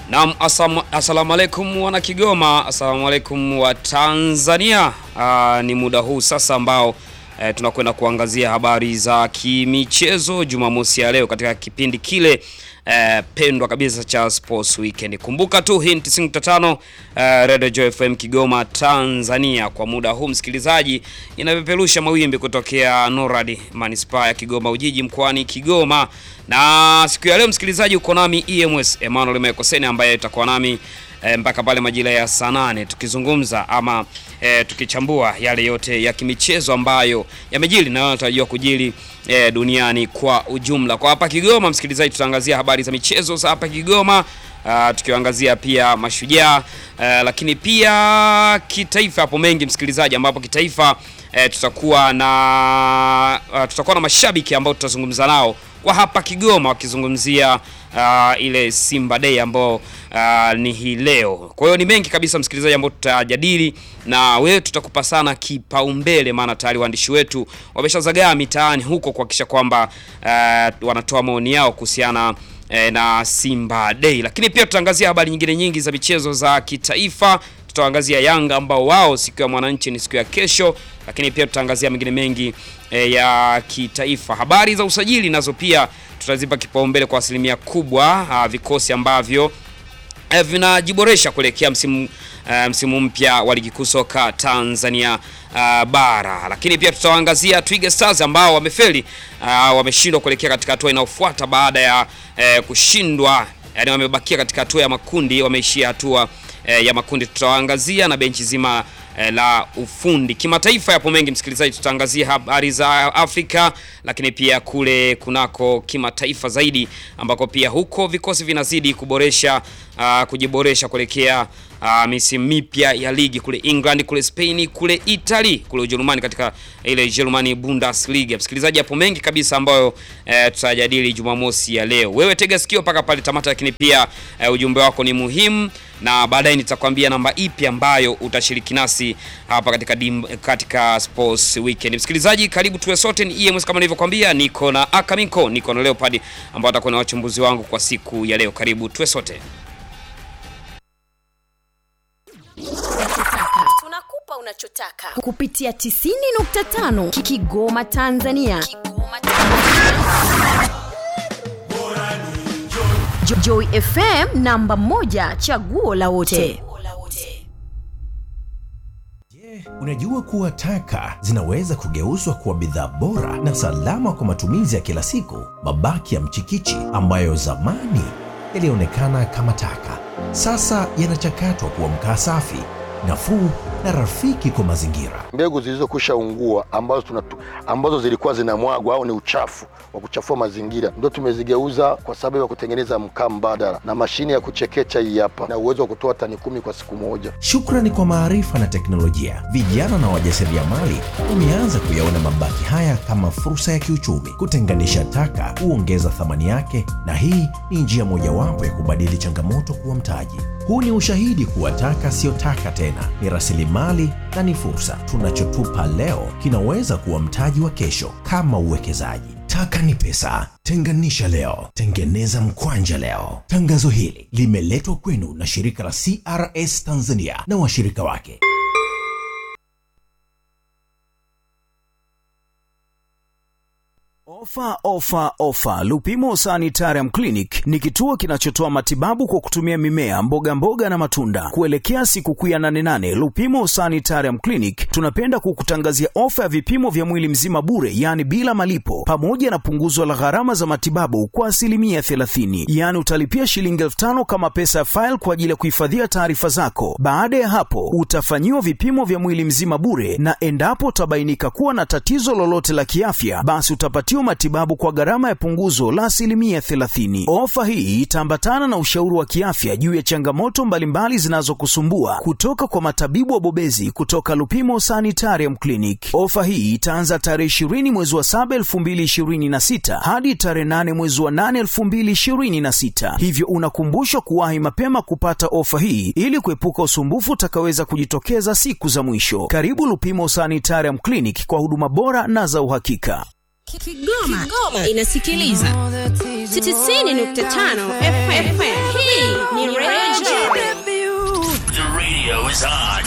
Naam, asam- asalamu alaikum wana Kigoma, asalamu alaikum wa Tanzania. Aa, ni muda huu sasa ambao e, tunakwenda kuangazia habari za kimichezo Jumamosi ya leo katika kipindi kile e, pendwa kabisa cha Sports Weekend. Kumbuka tu hii ni 95 e, Radio Joy FM Kigoma Tanzania. Kwa muda huu msikilizaji, inapeperusha mawimbi kutokea Norad Manispaa ya Kigoma Ujiji mkoani Kigoma na siku ya leo msikilizaji, uko nami EMS Emmanuel Mekoseni ambaye itakuwa nami e, mpaka pale majira ya saa nane tukizungumza ama e, tukichambua yale yote ya kimichezo ambayo yamejiri na yanatarajiwa kujiri e, duniani kwa ujumla. Kwa hapa Kigoma, msikilizaji, tutaangazia habari za michezo za hapa Kigoma. Uh, tukiangazia pia mashujaa uh, lakini pia kitaifa, hapo mengi msikilizaji, ambapo kitaifa uh, tutakuwa na uh, tutakuwa na mashabiki ambao tutazungumza nao kwa hapa Kigoma wakizungumzia uh, ile Simba Day ambao uh, ni hii leo. Kwa hiyo ni mengi kabisa msikilizaji, ambao tutajadili na wewe, tutakupa sana kipaumbele, maana tayari waandishi wetu wameshazagaa mitaani huko kuhakikisha kwamba uh, wanatoa maoni yao kuhusiana na Simba Day, lakini pia tutaangazia habari nyingine nyingi za michezo za kitaifa. Tutaangazia Yanga ambao wao siku ya mwananchi ni siku ya kesho, lakini pia tutaangazia mengine mengi e, ya kitaifa. Habari za usajili nazo pia tutazipa kipaumbele kwa asilimia kubwa, a, vikosi ambavyo e, vinajiboresha kuelekea msimu Uh, msimu mpya wa ligi kuu soka Tanzania uh, bara, lakini pia tutawaangazia Twiga Stars ambao wamefeli, uh, wameshindwa kuelekea katika hatua inayofuata baada ya uh, kushindwa, yani wamebakia katika hatua ya makundi, wameishia hatua uh, ya makundi. Tutawaangazia na benchi zima uh, la ufundi. Kimataifa yapo mengi msikilizaji, tutaangazia habari za Afrika, lakini pia kule kunako kimataifa zaidi, ambako pia huko vikosi vinazidi kuboresha uh, kujiboresha kuelekea Uh, misimu mipya ya ligi kule England, kule Spain, kule Italy, kule Ujerumani katika ile Germany Bundesliga. Msikilizaji, hapo mengi kabisa ambayo eh, tutajadili Jumamosi ya leo. Wewe tega sikio mpaka pale tamata, lakini pia eh, ujumbe wako ni muhimu, na baadaye nitakwambia namba ipi ambayo utashiriki nasi hapa katika dim, katika Sports Weekend. Msikilizaji, karibu tuwe sote, ni EMS kama nilivyokuambia, niko na Akaminko, niko na Leopard ambao atakuwa na wachumbuzi wangu kwa siku ya leo. Karibu tuwe sote. Tunakupa unachotaka kupitia 90.5 Kigoma Tanzania. Kigoma Jo- Joy FM namba moja chaguo la wote. Unajua kuwa taka zinaweza kugeuzwa kuwa bidhaa bora na salama kwa matumizi ya kila siku. Mabaki ya mchikichi ambayo zamani yalionekana kama taka, sasa yanachakatwa kuwa mkaa safi, nafuu na rafiki kwa mazingira. mbegu zilizokwisha ungua ambazo, tunatu, ambazo zilikuwa zinamwagwa au ni uchafu wa kuchafua mazingira ndio tumezigeuza kwa sababu ya kutengeneza mkaa mbadala na mashine ya kuchekecha hii hapa na uwezo wa kutoa tani kumi kwa siku moja. Shukrani kwa maarifa na teknolojia, vijana na wajasiriamali wameanza kuyaona mabaki haya kama fursa ya kiuchumi. Kutenganisha taka huongeza thamani yake, na hii ni njia mojawapo ya kubadili changamoto kuwa mtaji. Huu ni ushahidi kuwa taka siyo taka tena, ni rasilimali na ni fursa. Tunachotupa leo kinaweza kuwa mtaji wa kesho, kama uwekezaji. Taka ni pesa. Tenganisha leo, tengeneza mkwanja leo. Tangazo hili limeletwa kwenu na shirika la CRS Tanzania na washirika wake. Ofa, ofa, ofa! Lupimo Sanitarium Clinic ni kituo kinachotoa matibabu kwa kutumia mimea, mboga mboga na matunda. Kuelekea sikukuu ya nane nane, Lupimo Sanitarium Clinic tunapenda kukutangazia ofa ya vipimo vya mwili mzima bure, yaani bila malipo, pamoja na punguzo la gharama za matibabu kwa asilimia 30. Yaani utalipia shilingi elfu tano kama pesa ya faili kwa ajili ya kuhifadhia taarifa zako. Baada ya hapo, utafanyiwa vipimo vya mwili mzima bure, na endapo utabainika kuwa na tatizo lolote la kiafya, basi utapatiwa matibabu kwa gharama ya punguzo la asilimia 30. Ofa hii itaambatana na ushauri wa kiafya juu ya changamoto mbalimbali zinazokusumbua kutoka kwa matabibu wabobezi kutoka Lupimo Sanitarium Clinic. Ofa hii itaanza tarehe 20 mwezi wa 7 2026 hadi tarehe 8 mwezi wa 8 2026, hivyo unakumbushwa kuwahi mapema kupata ofa hii ili kuepuka usumbufu utakaweza kujitokeza siku za mwisho. Karibu Lupimo Sanitarium Clinic kwa huduma bora na za uhakika. Kigoma, Kigoma inasikiliza 90.5 FM. Hii ni Radio The radio is on.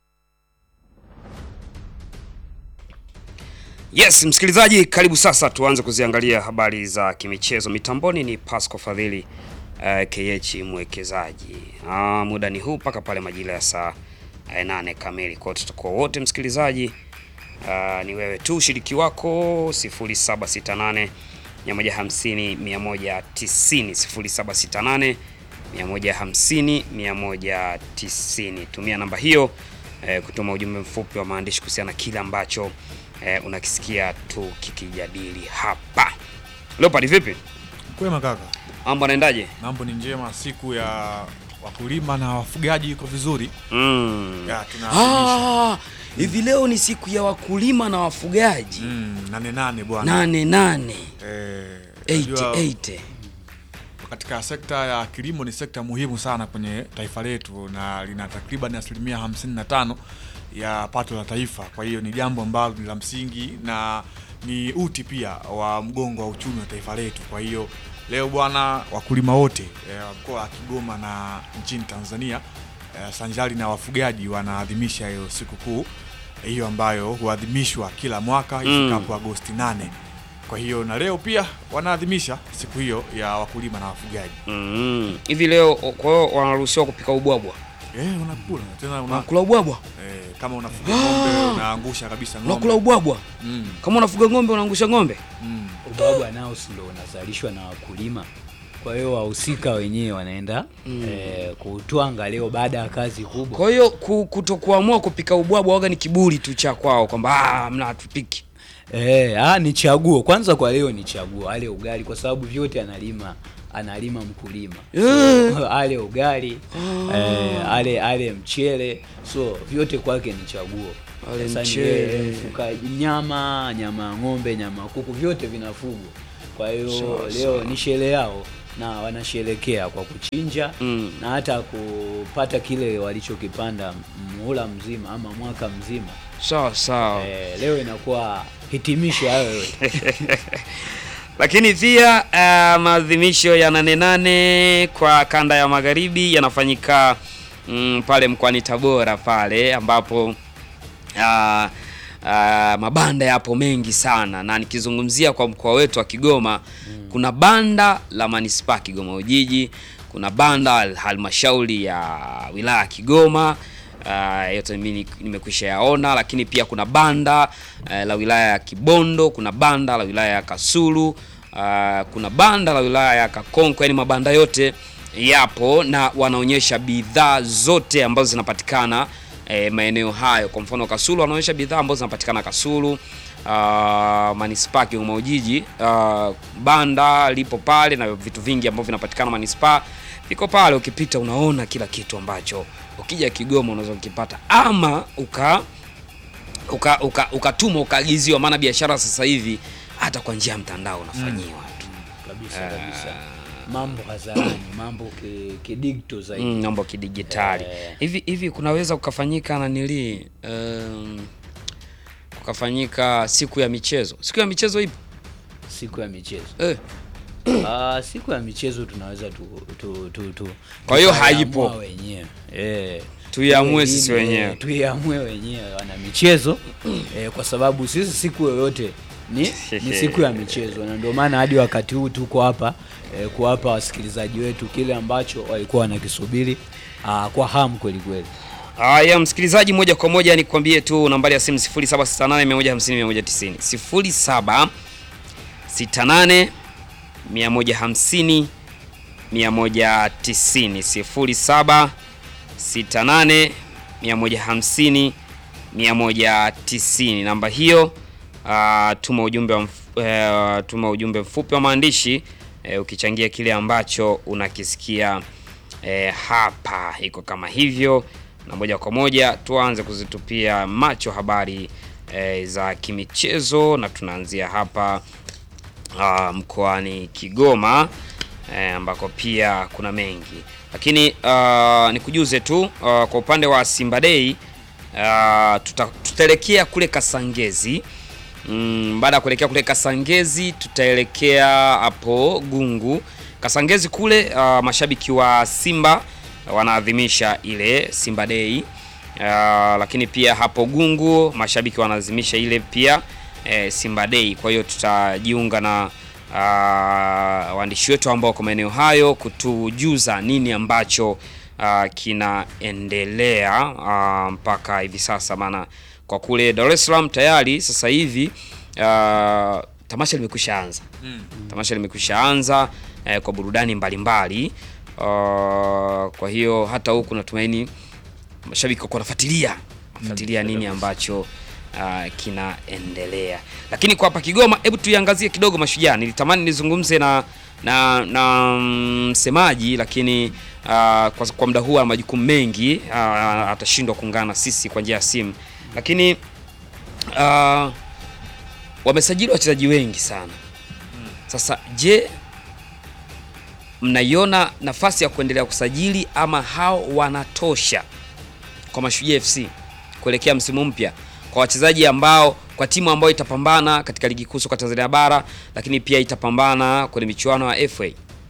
Yes, msikilizaji, karibu sasa tuanze kuziangalia habari za kimichezo. Mitamboni ni Pasco Fadhili uh, KH mwekezaji. Uh, muda ni huu mpaka pale majira ya saa uh, nane kamili. Kwa hiyo tutakuwa wote msikilizaji, uh, ni wewe tu ushiriki wako 0768 150 190 0768 150 190. Tumia namba hiyo eh, kutuma ujumbe mfupi wa maandishi kuhusiana na kile ambacho eh, unakisikia tu kikijadili hapa. Leopard, vipi Kwema kaka, mambo anaendaje? mambo ni njema. Siku ya wakulima na wafugaji iko vizuri Mm. ya tunaadhimisha Ah, hivi leo ni siku ya wakulima na wafugaji mm, nane nane bwana nane nane eh, eighty, unajua, eighty. katika sekta ya kilimo ni sekta muhimu sana kwenye taifa letu na lina takriban asilimia 55 ya pato la taifa. Kwa hiyo ni jambo ambalo ni la msingi na ni uti pia wa mgongo wa uchumi wa taifa letu. Kwa hiyo leo bwana, wakulima wote eh, wa mkoa wa Kigoma na nchini Tanzania eh, sanjari na wafugaji wanaadhimisha hiyo sikukuu eh, hiyo ambayo huadhimishwa kila mwaka ifikapo Agosti 8. Kwa hiyo na leo pia wanaadhimisha siku hiyo ya wakulima na wafugaji. Mm. Hivi leo kwa hiyo wanaruhusiwa kupika ubwabwa, Eh, unakula tena una, unakula ubwabwa, eh, kama unafuga ng'ombe unaangusha kabisa ng'ombe. unakula ubwabwa. Mm, Kama unafuga ng'ombe unaangusha ng'ombe. mm. ubwabwa nao si ndo unazalishwa na wakulima kwa hiyo wahusika wenyewe wanaenda eh, kuutwanga leo baada ya kazi kubwa Kwa hiyo ku- kutokuamua kupika ubwabwa waga ni kiburi tu cha kwao kwamba ah, mna hatupiki. eh, ah, ni chaguo kwanza kwa leo ni chaguo ale ugali kwa sababu vyote analima analima mkulima so, ale ugali eh, ale ale mchele so vyote kwake ni chaguo Ale Sasa ni mchele. yeye mfugaji nyama nyama ya ng'ombe nyama ya kuku vyote vinafugwa kwa hiyo Sawa, leo ni sherehe yao na wanasherekea kwa kuchinja Mm. na hata kupata kile walichokipanda muhula mzima ama mwaka mzima Sawa sawa. eh, leo inakuwa hitimisho hayo yote Lakini pia uh, maadhimisho ya nane nane kwa kanda ya magharibi yanafanyika mm, pale mkoani Tabora pale ambapo uh, uh, mabanda yapo mengi sana, na nikizungumzia kwa mkoa wetu wa Kigoma kuna banda la manispaa Kigoma Ujiji, kuna banda la halmashauri ya wilaya ya Kigoma Uh, yote mimi nimekwisha yaona, lakini pia kuna banda uh, la wilaya ya Kibondo, kuna banda la wilaya ya Kasulu, uh, kuna banda la wilaya ya Kakonko. Yani mabanda yote yapo na wanaonyesha bidhaa zote ambazo zinapatikana eh, maeneo hayo. Kwa mfano Kasulu wanaonyesha bidhaa ambazo zinapatikana Kasulu. Uh, manispaa Kigoma Ujiji, uh, banda lipo pale na vitu vingi ambavyo vinapatikana manispaa viko pale. Ukipita unaona kila kitu ambacho ukija Kigoma unaweza kukipata, ama uka uka uka- ukatuma ukaagiziwa, maana biashara sasa hivi hata kwa njia ya mtandao unafanyiwa tu kabisa kabisa mambo hadharani mambo ki- kidigito zaidi mm, mambo ya kidigitali Eh. hivi hivi. Kunaweza kukafanyika nanili um, kukafanyika siku ya michezo. Siku ya michezo ipo siku ya michezo eh. Ah, siku ya michezo tunaweza tu, tu, tu, tu Kwa hiyo tukaiamua haipo. wenyewe eh, Tuiamue tuwe sisi lini, wenyewe. eh, tuiamue wenyewe wana michezo eh, kwa sababu sisi siku yoyote ni, ni siku ya michezo na ndio maana hadi wakati huu tuko hapa eh, kuwapa wasikilizaji wetu kile ambacho walikuwa wanakisubiri ah, kwa hamu kweli kweli Haya, msikilizaji, moja kwa moja nikwambie tu nambari ya simu 0768150190 0768 150 190 0768 150 190. Namba hiyo ah, tuma ujumbe wa mf, eh, tuma ujumbe mfupi wa maandishi eh, ukichangia kile ambacho unakisikia eh, hapa. Iko kama hivyo, na moja kwa moja tuanze kuzitupia macho habari eh, za kimichezo na tunaanzia hapa ah, mkoani Kigoma eh, ambako pia kuna mengi lakini uh, nikujuze tu uh, kwa upande wa Simba Day uh, tuta, tutaelekea kule Kasangezi Mm, baada ya kuelekea kule Kasangezi tutaelekea hapo Gungu. Kasangezi kule uh, mashabiki wa Simba wanaadhimisha ile Simba Day. Uh, lakini pia hapo Gungu mashabiki wanaadhimisha ile pia eh, Simba Day. Kwa hiyo tutajiunga na uh, waandishi wetu ambao kwa maeneo hayo kutujuza nini ambacho uh, kinaendelea uh, mpaka hivi sasa, maana kwa kule Dar es Salaam tayari sasa hivi uh, tamasha limekwisha anza Mm. tamasha limekwisha anza eh, kwa burudani mbalimbali uh, kwa hiyo hata huku natumaini mashabiki wako wanafuatilia fuatilia nini ambacho uh, kinaendelea. Lakini kwa hapa Kigoma, hebu tuiangazie kidogo Mashujaa. Nilitamani nizungumze na na na msemaji lakini uh, kwa, kwa muda huu ana majukumu mengi uh, atashindwa kuungana na sisi kwa njia ya simu, lakini uh, wamesajili wachezaji wengi sana. Sasa je, mnaiona nafasi ya kuendelea kusajili ama hao wanatosha kwa Mashujaa FC kuelekea msimu mpya kwa wachezaji ambao kwa timu ambayo itapambana katika ligi kuu soka Tanzania bara, lakini pia itapambana kwenye michuano ya FA?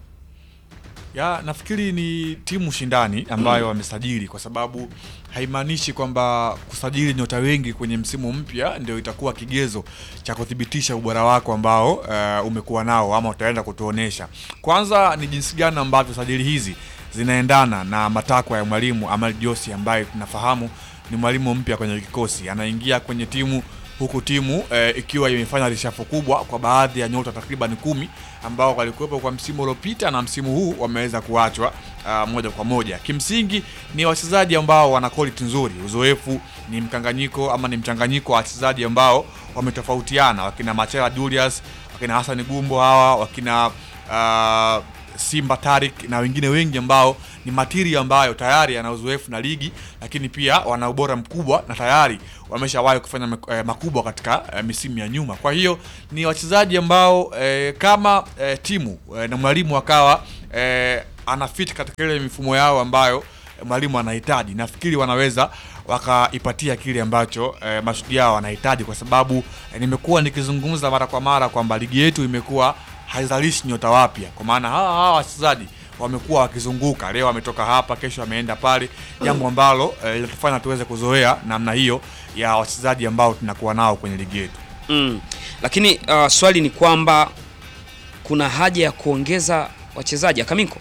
Ya, nafikiri ni timu shindani ambayo wamesajili kwa sababu haimaanishi kwamba kusajili nyota wengi kwenye msimu mpya ndio itakuwa kigezo cha kuthibitisha ubora wako ambao uh, umekuwa nao ama utaenda kutuonesha. Kwanza ni jinsi gani ambavyo sajili hizi zinaendana na matakwa ya mwalimu Ahmed Josi ambaye tunafahamu ni mwalimu mpya kwenye kikosi, anaingia kwenye timu huku timu eh, ikiwa imefanya rishafu kubwa kwa baadhi ya nyota takriban kumi ambao walikuwepo kwa msimu uliopita na msimu huu wameweza kuachwa uh, moja kwa moja. Kimsingi ni wachezaji ambao wana quality nzuri, uzoefu ni mkanganyiko ama ni mchanganyiko wa wachezaji ambao wametofautiana, wakina Machela Julius, wakina Hassan Gumbo hawa, wakina uh, Simba Tarik na wengine wengi ambao ni matiri ambayo tayari yana uzoefu na ligi, lakini pia wana ubora mkubwa na tayari wameshawahi kufanya mak- eh, makubwa katika eh, misimu ya nyuma. Kwa hiyo ni wachezaji ambao eh, kama eh, timu eh, na mwalimu akawa eh, anafit katika ile mifumo yao ambayo eh, mwalimu anahitaji, nafikiri wanaweza wakaipatia kile ambacho eh, mashujaa wanahitaji, kwa sababu eh, nimekuwa nikizungumza mara kwa mara kwamba ligi yetu imekuwa haizalishi nyota wapya, kwa maana hawa hawa wachezaji wamekuwa wakizunguka, leo ametoka hapa, kesho ameenda pale, jambo ambalo eh, linatufanya tuweze kuzoea namna hiyo ya wachezaji ambao tunakuwa nao kwenye ligi yetu. Mm. Lakini uh, swali ni kwamba kuna haja ya kuongeza wachezaji Akaminko?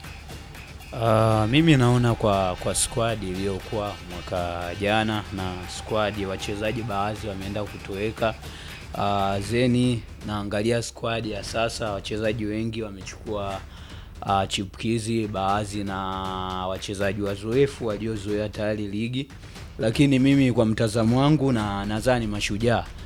Uh, mimi naona kwa kwa squad iliyokuwa mwaka jana na squad wachezaji baadhi wameenda kutoweka. Uh, zeni naangalia squad ya sasa wachezaji wengi wamechukua uh, chipukizi baadhi na wachezaji wazoefu waliozoea tayari ligi, lakini mimi kwa mtazamo wangu na nadhani mashujaa